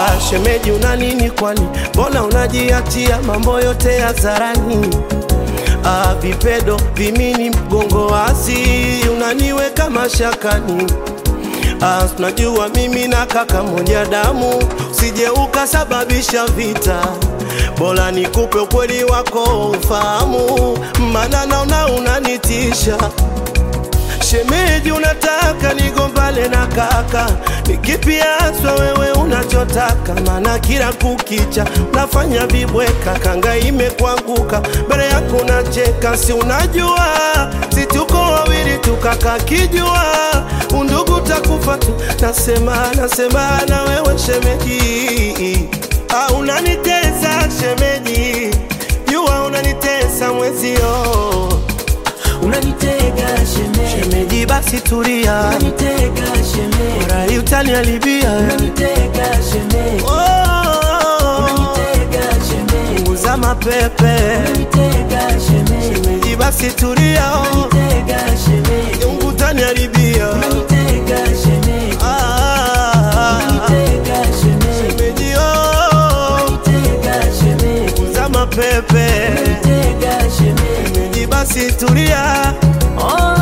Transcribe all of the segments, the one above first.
Ah, shemeji una nini kwani? Mbona unajiachia mambo yote hadharani? Ah, vipedo vimini mgongo wazi unaniweka mashakani. Ah, tunajua mimi na kaka moja damu, usije ukasababisha vita. Bora nikupe ukweli wako ufahamu, maana naona unanitisha. Shemeji, unataka nigombane na kaka? Ni kipi haswa wewe unachotaka? Maana kila kukicha unafanya vibweka, kanga imekuanguka mbele yako unacheka, si unajua si tuko wawili tukaka kijua undugu takufa tu. Nasema nasema na wewe shemeji, ah, unanitesa shemeji, jua unanitesa mwezio Unanitega shemeji, Shemeji basi tulia, unanitega shemeji, rai utaniharibia. unanitega shemeji, Oh, unanitega shemeji, punguza mapepe. unanitega shemeji, Shemeji basi tulia, unanitega shemeji, Mungu utaniharibia. unanitega shemeji, Ah, unanitega shemeji, shemeji oh, unanitega shemeji, punguza mapepe. unanitega shemeji. Shemeji basi tulia, Oh,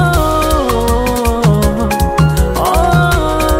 oh,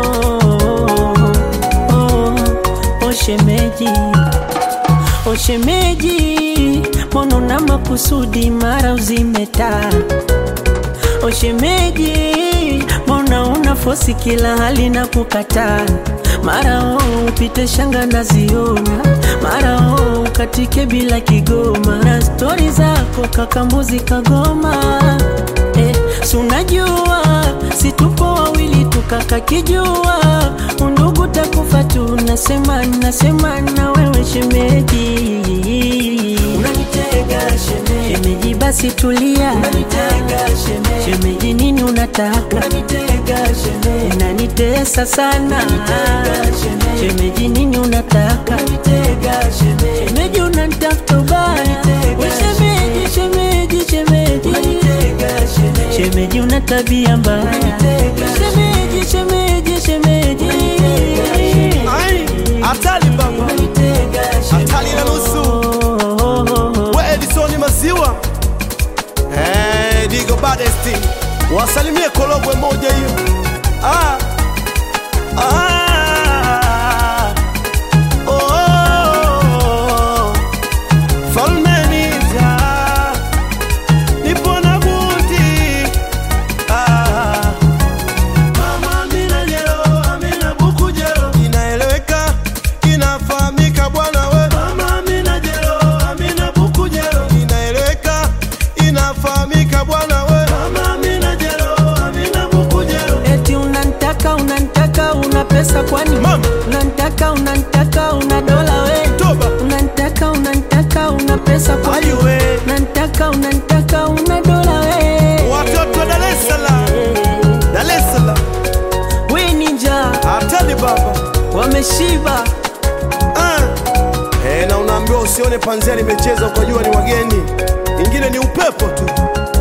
oh, oh, shemeji, oh shemeji, mbona una makusudi mara uzimeta? Oh shemeji, mbona una fosi kila hali na kukataa? Mara oh, upite shanga naziona, mara oh, ukatike bila kigoma, na stori zako kakambuzi kagoma eh, si unajua si tupo wawili tukaka kijua undugu takufa tu, nasema nasema na wewe shemeji, unanitega shemeji, shemeji basi tulia, unanitega shemeji, shemeji nini unataka, unanitega shemeji, unanitesa sana, unanitega shemeji, shemeji nini unataka, unanitega shemeji, shemeji unanitafuta ubaya, we shemeji, shemeji, shemeji, unanitega shemeji, shemeji una tabia mbaya, shemeji, shemeji, shemeji, ai hatari baba, hatari na nusu. We Edison Maziwa, eh, Digo Badesti, wasalimie Korogwe moja hiyo. Ah, ah, oh, Falme Nita, nipo na buti. Ah, Mama Amina Jero, Amina Buku Jero. Inaeleweka, inafahamika bwana we. Mama Amina Jero, Amina Buku Jero. Inaeleweka, inafahamika bwana we. Mama Amina Jero, Amina Buku Jero. Eti unanitaka unanitaka una pesa kwani? Mama. Unanitaka unanitaka una dola we? Toba. Unanitaka unanitaka una pesa kwani? Ayu we. Unanitaka unanitaka una dola we? Watoto wa Dar es Salaam, Dar es Salaam. We ninja Hatari baba. wameshiba. Ah. Eh, na unaambiwa usione panzia limecheza ukajua ni wageni, ingine ni upepo tu.